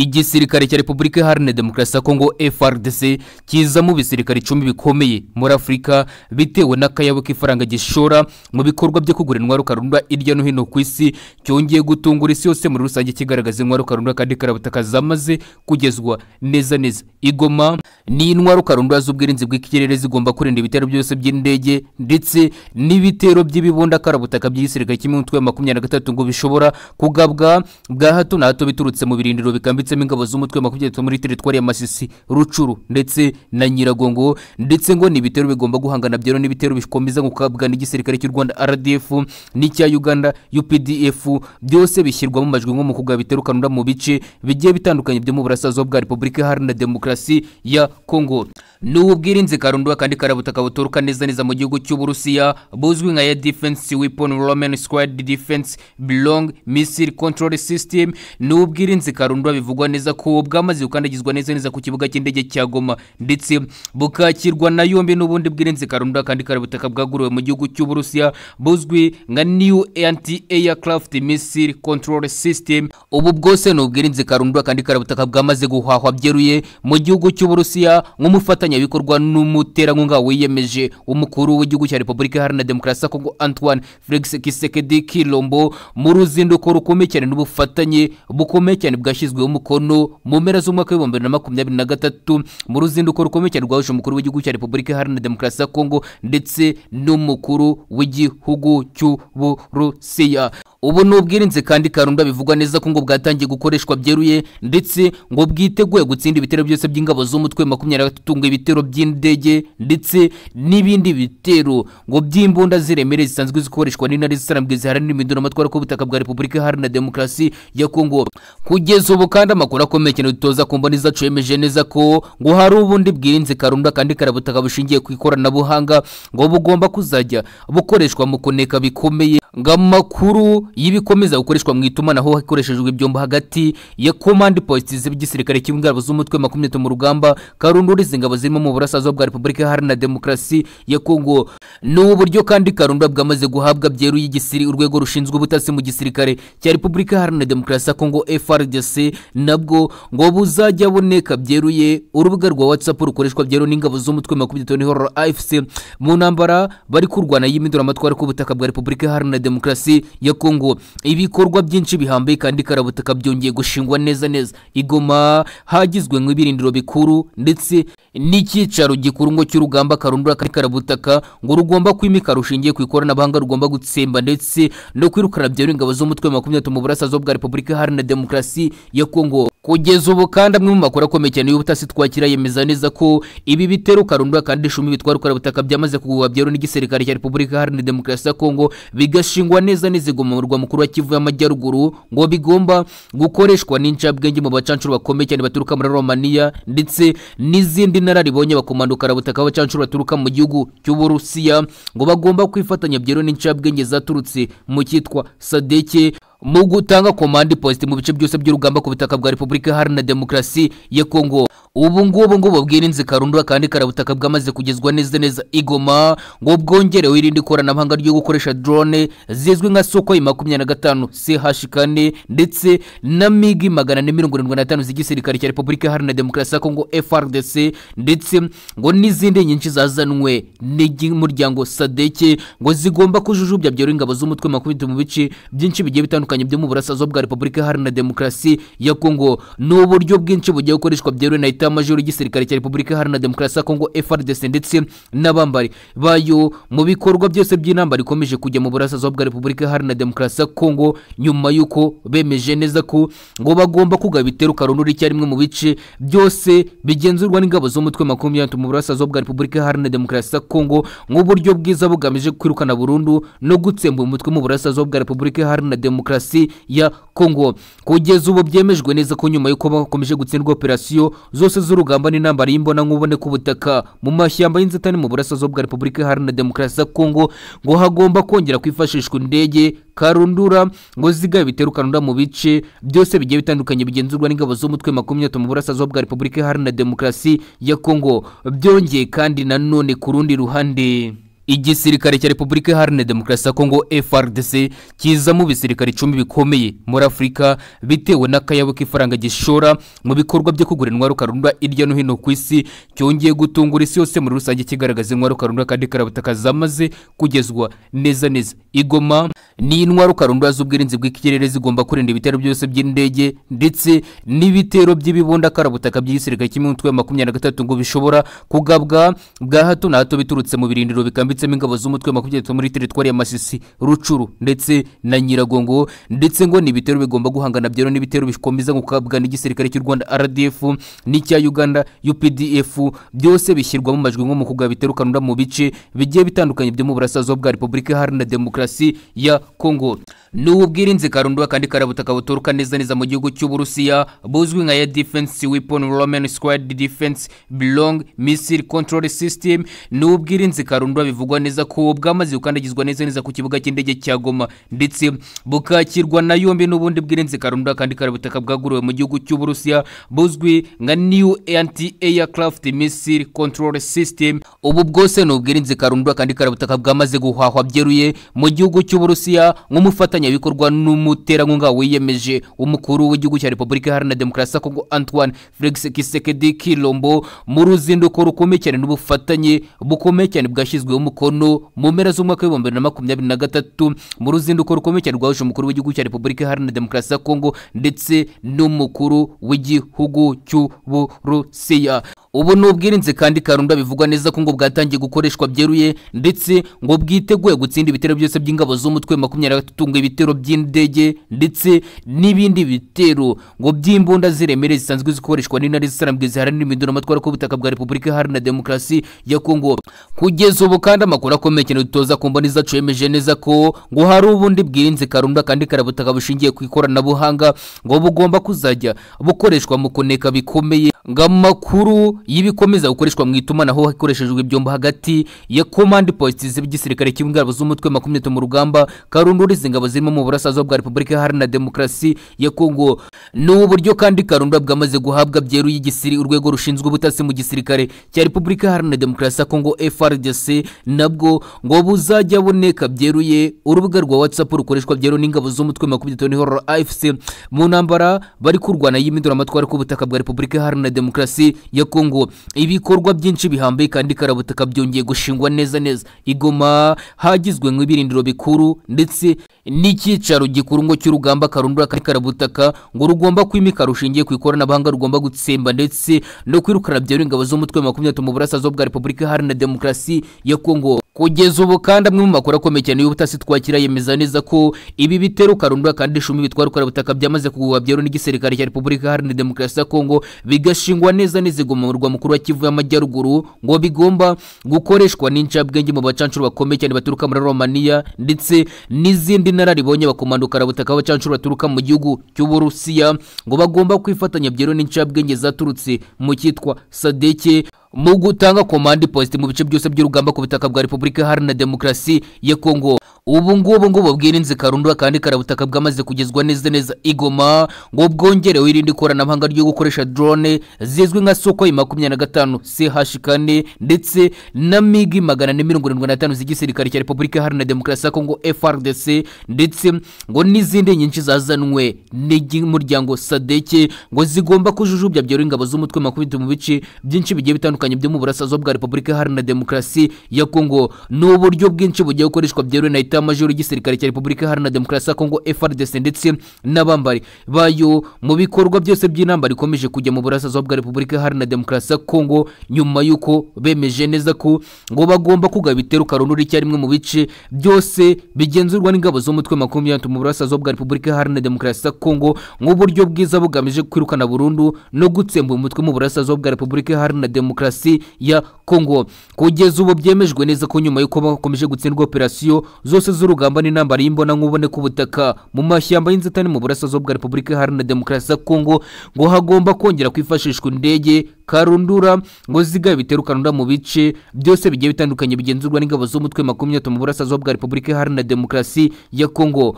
igisirikare cya repubulika iharanira demokarasi ya kongo frdc kizamo ibisirikare icumi bikomeye muri afurika bitewe n'akayabo k'ifaranga gishora mu bikorwa byo kugura intwaro karunda hirya no hino ku isi cyongeye gutungura isi yose muri rusange kigaragaza intwaro karunda kandi karabutaka zamaze kugezwa neza neza igoma ni intwaro karunda z'ubwirinzi bw'ikirere zigomba kurinda ibitero byose by'indege ndetse n'ibitero by'ibibunda karabutaka by'igisirikare cy'imitwe ya makumyabiri na gatatu ngo bishobora kugabwa bwa hato na hato biturutse mu birindiro bikambitse bambitsemo ingabo z'umutwe wa makumyabiri muri teritwari ya masisi rucuru ndetse na nyiragongo ndetse ngo ni ibitero bigomba guhangana byeru n'ibitero bikomeza gukabwa n'igisirikare cy'u rwanda rdf n'icya uganda updf byose bishyirwamo amajwi nko mu kugaba ibitero kanura mu bice bigiye bitandukanye byo mu burasirazuba bwa repubulika iharanira demokarasi ya kongo ni ubwirinzi karundura kandi karabutaka buturuka neza neza mu gihugu cy'uburusiya buzwi nka ya defense weapon roman squad defense belong missile control system ni ubwirinzi karundura bivuga buvugwa neza ko bwamaze gukandagizwa neza neza ku kibuga cy'indege cya goma ndetse bukakirwa na yombi n'ubundi bwirinzi karunda kandi karabutaka bwaguriwe mu gihugu cy'uburusiya buzwi nka new anti aircraft missile control system ubu bwose ni ubwirinzi karunda kandi karabutaka bwamaze guhahwa byeruye mu gihugu cy'uburusiya nk'umufatanyabikorwa n'umuterankunga wiyemeje umukuru w'igihugu cya repubulika iharanira demokarasi ya kongo antoine felix kisekedi kilombo mu ruzinduko rukomeye cyane n'ubufatanye bukomeye cyane bwashyizweho umukono mu mpera z'umwaka w'ibihumbi bibiri na makumyabiri na gatatu mu ruzinduko rukomeye cyane rwahuje umukuru w'igihugu cya repubulika iharanira demokarasi ya kongo ndetse n'umukuru w'igihugu cy'uburusiya ubu ni ubwirinzi kandi karunda bivugwa neza ko ngo bwatangiye gukoreshwa byeruye ndetse ngo bwiteguye gutsinda ibitero byose by'ingabo z'umutwe makumyabiri na gatatu ngo ibitero by'indege ndetse n'ibindi bitero ngo by'imbunda ziremere zisanzwe zikoreshwa n'intare zisarambwe ziharanira iminduro amatwara k'ubutaka bwa repubulika iharanira demokarasi ya kongo kugeza ubu kandi amakuru akomeye cyane dutoza ku mboni zacu yemeje neza ko ngo hari ubundi bwirinzi karunda kandi karabutaka bushingiye ku ikoranabuhanga ngo bugomba kuzajya bukoreshwa mu kuneka bikomeye ngo amakuru y'ibikomeza gukoreshwa mu itumanaho hakoreshejwe ibyombo hagati ya komandi positi z'igisirikare cy'ingabo z'umutwe makumyabiri mu rugamba karundura izi ngabo zirimo mu burasirazuba bwa repubulika iharanira demokarasi ya kongo ni ubu buryo kandi karundura bwamaze guhabwa byeruye igisiri urwego rushinzwe ubutasi mu gisirikare cya repubulika iharanira demokarasi ya kongo frdc nabwo ngo buzajya buneka byeruye urubuga rwa whatsapp rukoreshwa byeruye n'ingabo z'umutwe makumyabiri n'ihororo afc mu ntambara bari kurwana y'iminduramatwara k'ubutaka bwa repubulika iharanira demokarasi ya kongo ibikorwa byinshi bihambaye kandi karabutaka byongeye gushingwa neza neza igoma hagizwe nk'ibirindiro bikuru ndetse n'icyicaro gikuru ngo cy'urugamba karundura kandi karabutaka ngo rugomba kwimika rushingiye ku ikoranabuhanga rugomba gutsemba ndetse no kwirukana byeruye ingabo z'umutwe makumyabiri mu burasirazuba bwa repubulika iharanira demokarasi ya kongo kugeza ubu kandi amwe mu makuru akomeye cyane y'ubutasi twakira yemeza neza ko ibi bitero karundura kandi icumi bitwara ukarabutaka byamaze kugurwa byeruye n'igisirikare cya repubulika iharanira demokarasi ya kongo bigashingwa neza n'izigo mu murwa mukuru wa kivu y'amajyaruguru ngo bigomba gukoreshwa n'incabwenge mu bacancuro bakomeye cyane baturuka muri romaniya ndetse n'izindi nararibonye bakomando karabutaka abacancuro baturuka mu gihugu cy'uburusiya ngo bagomba kwifatanya byeruye n'incabwenge zaturutse mu cyitwa sadeke mu gutanga komande posite mu bice byose by'urugamba ku butaka bwa repubulika iharanira demokarasi ya kongo ubu ngubu ngo bubwirinzi karundura kandi karabutaka bwamaze kugezwa neza neza igoma ngo bwongerewe irindi koranabuhanga ryo gukoresha drone zizwi nka soko makumyabiri na gatanu ch kane ndetse na migi magana ane mirongo irindwi n'atanu z'igisirikare cya repubulika iharanira demokarasi ya kongo frdc ndetse ngo n'izindi nyinshi zazanwe n'umuryango sadeke ngo zigomba kujujubya byera ingabo z'umutwe makumyabiri mu bice byinshi bigiye bitandukanye bitandukanye byo mu burasirazuba bwa repubulika iharanira demokarasi ya kongo ni uburyo bwinshi bugiye gukoreshwa byeruye na etamajoro y'igisirikare cya repubulika iharanira demokarasi ya kongo frdc ndetse n'abambari bayo mu bikorwa byose by'inama rikomeje kujya mu burasirazuba bwa repubulika iharanira demokarasi ya kongo nyuma y'uko bemeje neza ko ngo bagomba kugaba ibitero karundura icyarimwe mu bice byose bigenzurwa n'ingabo z'umutwe makumyabiri mu burasirazuba bwa repubulika iharanira demokarasi ya kongo nk'uburyo bwiza bugamije kwirukana burundu no gutsemba umutwe mu burasirazuba bwa repubulika iharanira demokarasi demokarasi ya kongo kugeza ubu byemejwe neza ko nyuma y'uko bakomeje gutsindwa operasiyo zose z'urugamba n'intambara y'imbonankumubone ku butaka mu mashyamba y'inzitane mu burasirazuba bwa repubulika iharanira demokarasi ya kongo ngo hagomba kongera kwifashishwa indege karundura ngo zigabe ibitero karundura mu bice byose bigiye bitandukanye bigenzurwa n'ingabo z'umutwe makumyabiri mu burasirazuba bwa repubulika iharanira demokarasi ya kongo byongeye kandi nanone ku rundi ruhande igisirikare cya repubulika iharanira demokarasi ya kongo frdc kiza mu bisirikare icumi bikomeye muri afurika bitewe n'akayabo k'ifaranga gishora mu bikorwa byo kugura intwaro karundwa hirya no hino ku isi cyongeye gutungura isi yose muri rusange kigaragaza intwaro karundwa kandi karabutaka zamaze kugezwa neza neza igoma ni intwaro karundwa z'ubwirinzi bw'ikirere zigomba kurinda ibitero byose by'indege ndetse n'ibitero by'ibibonda karabutaka by'igisirikare cy'imitwe ya makumyabiri na gatatu ngo bishobora kugabwa bwa hato na hato biturutse mu birindiro bikambitsemo ingabo z'umutwe wa makumyabiri muri teritwari ya masisi rucuru ndetse na nyiragongo ndetse ngo ni ibitero bigomba guhangana byeru n'ibitero bikomeza gukabwa n'igisirikare cy'u rwanda rdf n'icya uganda updf byose bishyirwamo amajwi nko mu kugaba ibitero kanura mu bice bigiye bitandukanye byo mu burasirazuba bwa repubulika iharanira demokarasi ya kongo ni ubwirinzi karundwa kandi karabutaka buturuka neza neza mu gihugu cy'uburusiya buzwi nka ya defense weapon roman squad defense belong missile control system ni ubwirinzi karundwa bivugwa neza ko bwamaze gukandagizwa neza neza ku kibuga cy'indege cya goma ndetse bukakirwa na yombi n'ubundi bwirinzi karundwa kandi karabutaka bwaguriwe mu gihugu cy'uburusiya buzwi nka new anti aircraft missile control system ubu bwose ni ubwirinzi karundwa kandi karabutaka bwamaze guhahwa byeruye mu gihugu cy'uburusiya nk'umufatanya bikorwa n'umuterankunga wiyemeje umukuru w'igihugu cya repubulika iharanira demokarasi ya kongo antoine felix kisekedi kilombo mu ruzinduko rukomeye cyane n'ubufatanye bukomeye cyane bwashyizweho umukono mu mpera z'umwaka w'ibihumbi bibiri na makumyabiri na gatatu mu ruzinduko rukomeye cyane rwahuje umukuru w'igihugu cya repubulika iharanira demokarasi ya kongo ndetse n'umukuru w'igihugu cy'uburusiya ubu ni ubwirinzi kandi karunda bivugwa neza ko ngo bwatangiye gukoreshwa byeruye ndetse ngo bwiteguye gutsinda ibitero byose by'ingabo z'umutwe makumyabiri na gatatu ngo ibitero by'indege ndetse n'ibindi bitero ngo by'imbunda ziremere zisanzwe zikoreshwa n'intare zisarambwe ziharanira iminduramatwara ku butaka bwa repubulika iharanira demokarasi ya kongo kugeza ubu kandi amakuru akomeye cyane dutoza ku mboni zacu yemeje neza ko ngo hari ubundi bwirinzi karunda kandi karabutaka bushingiye ku ikoranabuhanga ngo bugomba kuzajya bukoreshwa mu kuneka bikomeye ngo amakuru y'ibikomeza gukoreshwa mu itumanaho hakoreshejwe ibyombo hagati ya komandi positi z'igisirikare cy'ingabo z'umutwe makumyabiri mu rugamba karundura izi ngabo zirimo mu burasirazuba bwa repubulika iharanira demokarasi ya kongo ni uburyo kandi karundura bwamaze guhabwa byeruye igisiri urwego rushinzwe ubutasi mu gisirikare cya repubulika iharanira demokarasi ya kongo frdc nabwo ngo buzajya buneka byeruye urubuga rwa watsapu rukoreshwa byeruye n'ingabo z'umutwe makumyabiri n'ihororo afc mu ntambara bari kurwana y'iminduramatwara ku butaka bwa repubulika iharanira demokarasi ya kongo ibikorwa byinshi bihambaye kandi karabutaka byongeye gushingwa neza neza igoma hagizwe nk'ibirindiro bikuru ndetse n'icyicaro gikuru ngo cy'urugamba karundura kandi karabutaka ngo rugomba kwimika rushingiye ku ikoranabuhanga rugomba gutsemba ndetse no kwirukana byeruye ingabo z'umutwe wa makumyabiri mu burasirazuba bwa repubulika iharanira demokarasi ya kongo kugeza ubu kandi amwe mu makuru akomeye cyane y'ubutasi twakira yemeza neza ko ibi bitero karundura kandi icumi bitwara ukarabutaka byamaze kugurwa byeruye n'igisirikare cya repubulika iharanira demokarasi ya kongo bigashingwa neza n'izigo mu murwa mukuru wa kivu y'amajyaruguru ngo bigomba gukoreshwa n'incabwenge mu bacancuro bakomeye cyane baturuka muri romaniya ndetse n'izindi nararibonye bakomando karabutaka abacancuro baturuka mu gihugu cy'uburusiya ngo bagomba kwifatanya byeruye n'incabwenge zaturutse mu cyitwa sadeke mu gutanga komande posite mu bice byose by'urugamba ku butaka bwa repubulika iharanira demokarasi ya kongo ubu ngubu ngo bubwirinzi karundwa kandi karabutaka bwamaze kugezwa neza neza igoma ngo bwongerewe irindi koranabuhanga ryo gukoresha drone zizwi nka soko makumyabiri na gatanu ch kane ndetse na migi magana ane mirongo irindwi n'atanu z'igisirikare cya repubulika iharanira demokarasi ya kongo frdc ndetse ngo n'izindi nyinshi zazanwe n'umuryango sadeke ngo zigomba kujujubya byera ingabo z'umutwe makumyabiri mu bice byinshi bigiye bitandukanye bitandukanye byo mu burasirazuba bwa repubulika iharanira demokarasi ya kongo ni uburyo bwinshi bugiye gukoreshwa byeruye na leta majoro y'igisirikare cya repubulika iharanira demokarasi ya kongo frdc ndetse n'abambari bayo mu bikorwa byose by'inama rikomeje kujya mu burasirazuba bwa repubulika iharanira demokarasi ya kongo nyuma y'uko bemeje neza ko ngo bagomba kugaba ibitero karundura icyarimwe mu bice byose bigenzurwa n'ingabo z'umutwe makumyabiri n'atatu mu burasirazuba bwa repubulika iharanira demokarasi ya kongo nk'uburyo bwiza bugamije kwirukana burundu no gutsembura umutwe mu burasirazuba bwa repubulika iharanira demokarasi demokarasi ya kongo kugeza ubu byemejwe neza ko nyuma y'uko bakomeje gutsindwa operasiyo zose z'urugamba n'intambara y'imbonankumubone ku butaka mu mashyamba y'inzitane mu burasirazuba bwa repubulika iharanira demokarasi ya kongo ngo hagomba kongera kwifashishwa indege karundura ngo zigabe ibitero karundura mu bice byose bigiye bitandukanye bigenzurwa n'ingabo z'umutwe makumyabiri mu burasirazuba bwa repubulika iharanira demokarasi ya kongo